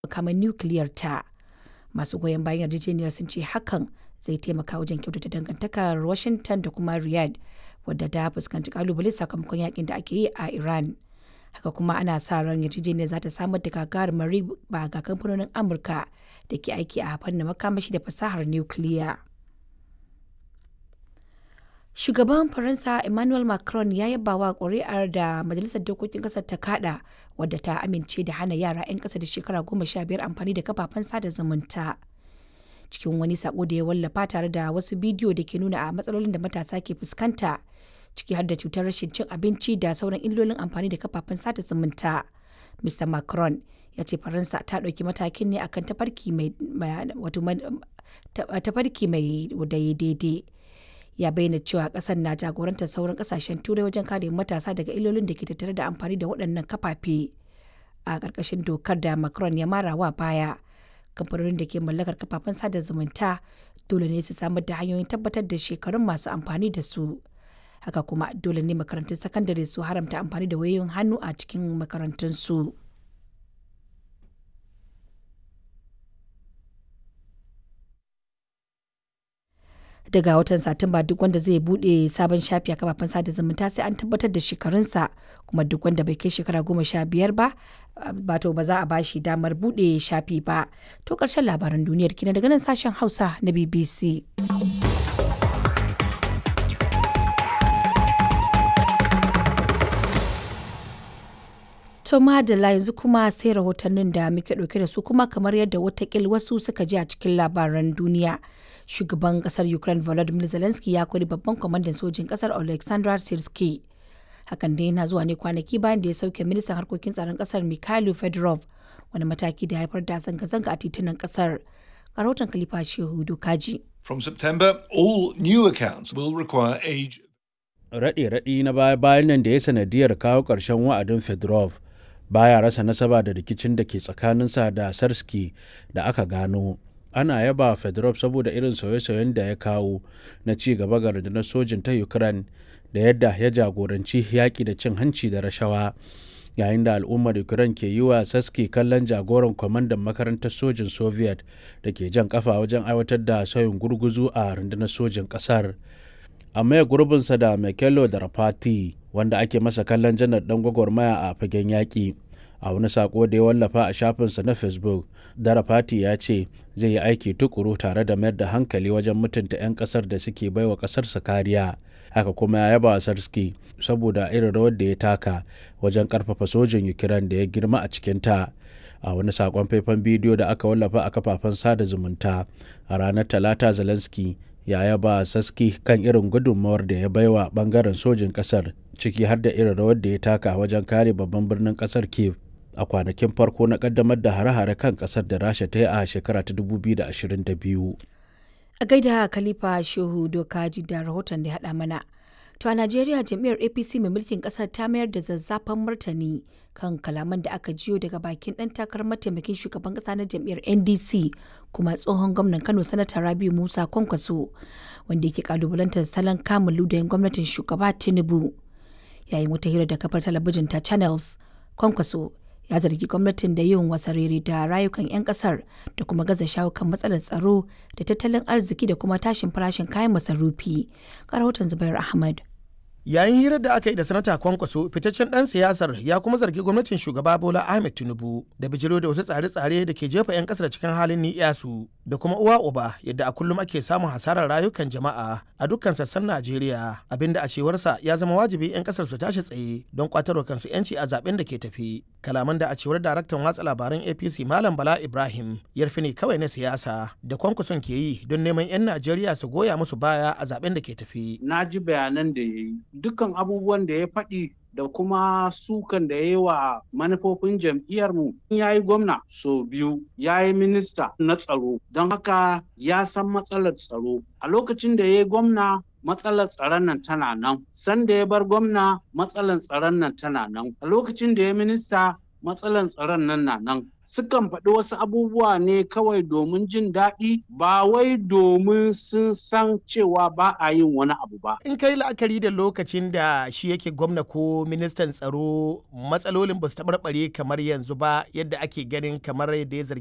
makaman nukiliyar ta. Masu goyon bayan yarjejeniyar sun ce hakan zai taimaka wajen kyautata dangantakar Washington da kuma Riyadh wadda ta fuskanci kalubale sakamakon yakin da ake yi a Iran. Haka kuma ana sa ran yarjejeniyar za ta samar da gagarumar riba ga kamfanonin Amurka da ke aiki a fannin makamashi da fasahar nukiliya. Shugaban Faransa Emmanuel Macron ya yaba wa ƙuri'ar da Majalisar Dokokin ƙasar ta kada wadda ta amince da hana yara 'yan ƙasa da shekara goma sha biyar amfani da kafafen sada zumunta. Cikin wani sako da ya wallafa tare da wasu bidiyo da ke nuna a matsalolin da matasa ke fuskanta ciki har da cutar rashin cin abinci da sauran illolin amfani da kafafen sada zumunta. Mr. Macron ya ce Faransa ta ɗauki matakin ne akan tafarki mai tafarki mai daidai. ya bayyana cewa kasar na jagorantar sauran kasashen turai wajen kare matasa daga illolin da ke tattare da amfani da waɗannan kafafe a ƙarƙashin dokar da macron ya mara wa baya kamfanonin da ke mallakar kafafen sada zumunta dole ne su samar da hanyoyin tabbatar da shekarun masu amfani da su haka kuma dole ne makarantun sakandare su haramta amfani da wayoyin hannu a cikin makarantunsu. su daga watan satumba duk wanda zai bude sabon shafi a kafafen sada zumunta sai an tabbatar da shekarunsa kuma duk wanda bai kai shekara goma sha biyar ba bato ba za a bashi damar bude shafi ba to karshen labaran duniyar kina daga nan sashen hausa na bbc To madalla yanzu kuma sai rahotannin da muke ɗauke da su kuma kamar yadda watakil wasu suka ji a cikin labaran duniya. Shugaban kasar Ukraine Volodymyr Zelensky ya kori babban kwamandan sojin kasar Alexander Sirski. Hakan dai yana zuwa ne kwanaki bayan da ya sauke ministan harkokin tsaron kasar Mikhailo Fedorov wani mataki da haifar da zanga-zanga a titunan kasar. Rahoton Khalifa Shehu Dokaji. From September, all new accounts will require age. Raɗe-raɗi na baya-bayan nan da ya sanadiyar kawo ƙarshen wa'adin Fedorov baya rasa nasaba da rikicin da ke tsakaninsa da Sarski da aka gano. Ana yaba Fedorov saboda irin sauye-sauyen da ya kawo na ci gaba ga rundunar sojin ta Ukraine da yadda ya jagoranci yaƙi da cin hanci da rashawa. Yayin da al'ummar Ukraine ke yi wa Saski kallon jagoran kwamandan makarantar sojin Soviet da ke jan kafa wajen aiwatar da sauyin gurguzu a rundunar sojin ƙasar. a maye gurbinsa da Mekelo da Rafati wanda ake masa kallon janar dan gwagwarmaya a fagen yaƙi. A wani sako da ya wallafa a shafinsa na Facebook, Darafati ya ce zai yi aiki tukuru tare da mayar da hankali wajen mutunta 'yan ƙasar da suke baiwa ƙasarsa kariya. Haka kuma ya yaba Sarski saboda irin rawar da ya taka wajen ƙarfafa sojin Ukraine da ya girma a cikinta. a wani sakon faifan bidiyo da aka wallafa a kafafen sada zumunta a ranar talata zelensky ya yaba saski kan irin gudunmawar da ya baiwa bangaren sojin kasar ciki har da irin rawar da ya taka wajen kare babban birnin kasar kiev a kwanakin farko na kaddamar da hare-hare kan kasar da rasha ta yi a shekara ta 2022 a gaida khalifa shehu dokaji da rahoton da ya haɗa mana to a najeriya jam'iyyar apc mai mulkin kasar ta mayar da zazzafan martani kan kalaman da aka jiyo daga bakin ɗan takarar mataimakin shugaban ƙasa na jam'iyyar ndc kuma tsohon gwamnan kano sanata rabiu musa kwankwaso wanda yake kalubalantar salon kamun ludayin gwamnatin shugaba tinubu yayin wata hira da kafar talabijin ta channels kwankwaso ya zargi gwamnatin da yin wasarere da rayukan 'yan kasar da kuma gaza shawo kan matsalar tsaro da tattalin arziki da kuma tashin farashin kayan masarufi rahoton zubair ahmad yayin hirar da aka yi da sanata kwankwaso fitaccen dan siyasar ya kuma zargi gwamnatin shugaba bola ahmed tinubu da bijiro da wasu tsare-tsare da ke jefa 'yan kasar cikin halin ni'yasu da kuma uwa uba yadda a kullum ake samun hasarar rayukan jama'a a dukkan sassan najeriya abinda a cewarsa ya zama wajibi 'yan kasar su tashi tsaye don kwatarwa kansu 'yanci a zaben da ke tafi kalaman da a cewar daraktan watsa labaran apc malam bala ibrahim yarfi ne kawai na siyasa da kwankwason ke yi don neman 'yan najeriya su goya musu baya a zaben da ke tafi na ji bayanan da ya yi dukkan abubuwan da ya faɗi da kuma sukan da ya yi wa manufofin jam'iyyarmu ya yi gwamna so biyu ya yi minista na tsaro don haka ya san matsalar tsaro a lokacin da ya yi gwamna matsalar tsaron nan tana nan sanda ya bar gwamna matsalar tsaron nan tana nan a lokacin da ya minista matsalar tsaron nan na nan sukan faɗi wasu abubuwa ne kawai domin jin daɗi ba wai domin sun san cewa ba a yin wani abu ba. In kai la'akari da lokacin da shi yake gwamna ko ministan tsaro matsalolin ba su taɓarɓare kamar yanzu ba yadda ake ganin kamar yadda ya zargi